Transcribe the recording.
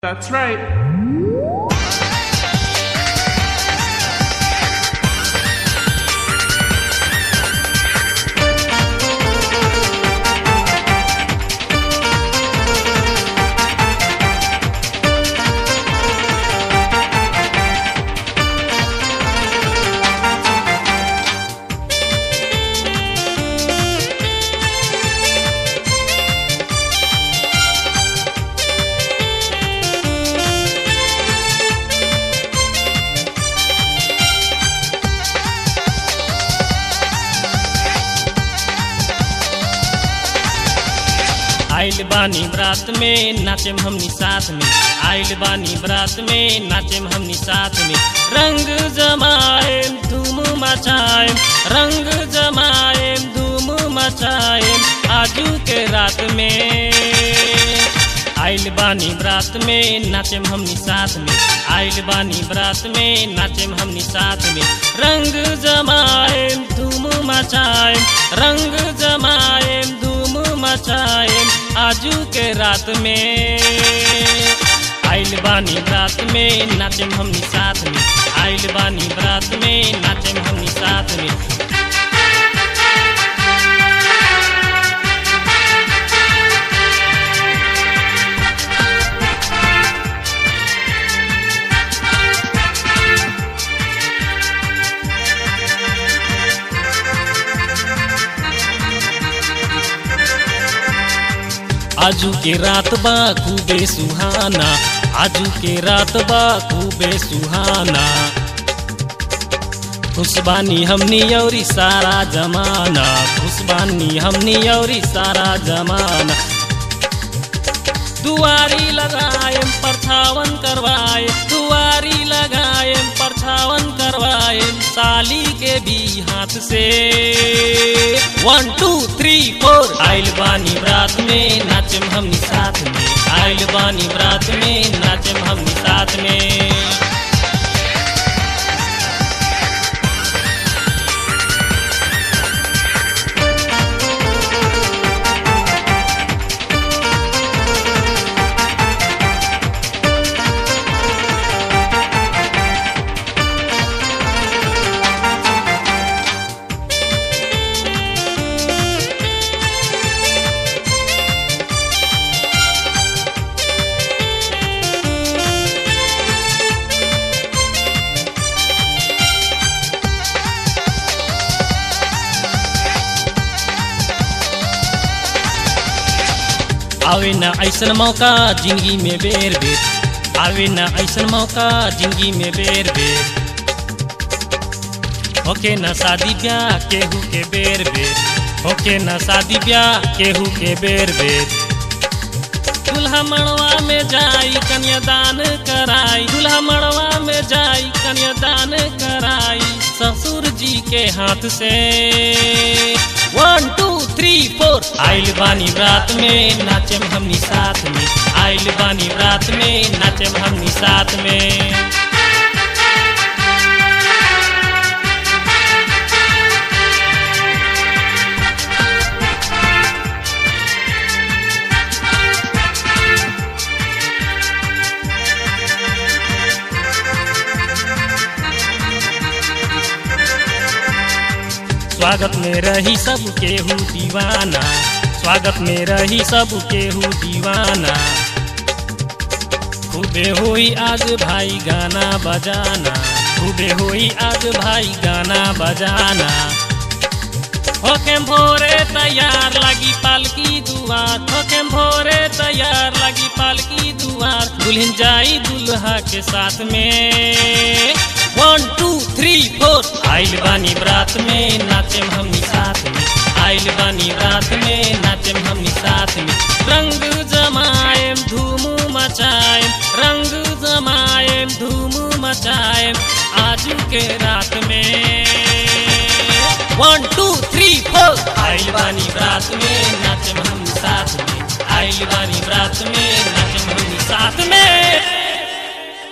That's right. आइल बानी बरात में नाचेम हमनी साथ में आइल बानी बरात में नाचेम हमनी साथ में रंग जमाएम धूम मचाएम रंग जमाएम धूम मचाएम आजू के रात में आइल बानी बरात में नाचेम हमनी साथ में आइल बानी बरात में नाचेम हमनी साथ में रंग जमाएम धूम मचाएम रंग जमाएम धूम मचाएम आजू के रात में आइल बानी बरात में नाचेम हमनी साथ में आइल बानी बरात में नाचेम हमनी साथ में आजू के रात बा खूबे सुहाना आजू के रात बा खूबे सुहाना खुशबानी हमनी औरी सारा जमाना खुशबानी हमनी औरी सारा जमाना दुआरी लगाएम परछावन करवाए दुआरी लगाएम परछावन करवाएम साली के भी हाथ से वन टू थ्री फोर आइल बानी बरात में नाचम हमनी साथ में आइल बानी बरात में नाचम हमनी साथ में आवे न ऐसन मौका जिंदगी में बेर बेर आवे न ऐसन मौका जिंदगी में बेर बेर होके न शादी ब्याह केहू के बेर बेर होके न शादी ब्याह केहू के बेर बेर दूल्हा मड़वा में जाई कन्यादान कराई दूल्हा मड़वा में जाई कन्यादान कराई ससुर जी के हाथ से वन टू थ्री फोर आइल बानी रात में नाचम हमनी साथ में आइल बानी रात में नाचम हमनी साथ में स्वागत में रही सब केहू दीवाना स्वागत में रही सब केहू दीवाना खूबे हुई आज भाई गाना बजाना खूबे हुई आज भाई गाना बजाना होके भोरे तैयार लगी पालकी दुआर होके भोरे तैयार लगी पालकी दुआर दुल्हन जाई दुल्हा के साथ में वन टू थ्री फोर आइल बानी बरात में नाचेम हमनी साथ में आइल बानी रात में नाचेम हमनी साथ में रंग जमाएम धूम मचाएम रंग जमाएम धूम मचाएम आज के रात में वन टू थ्री फोर आइल बानी बरात में नाचेम हमनी साथ में आइल बानी बरात में नाचेम हमनी साथ में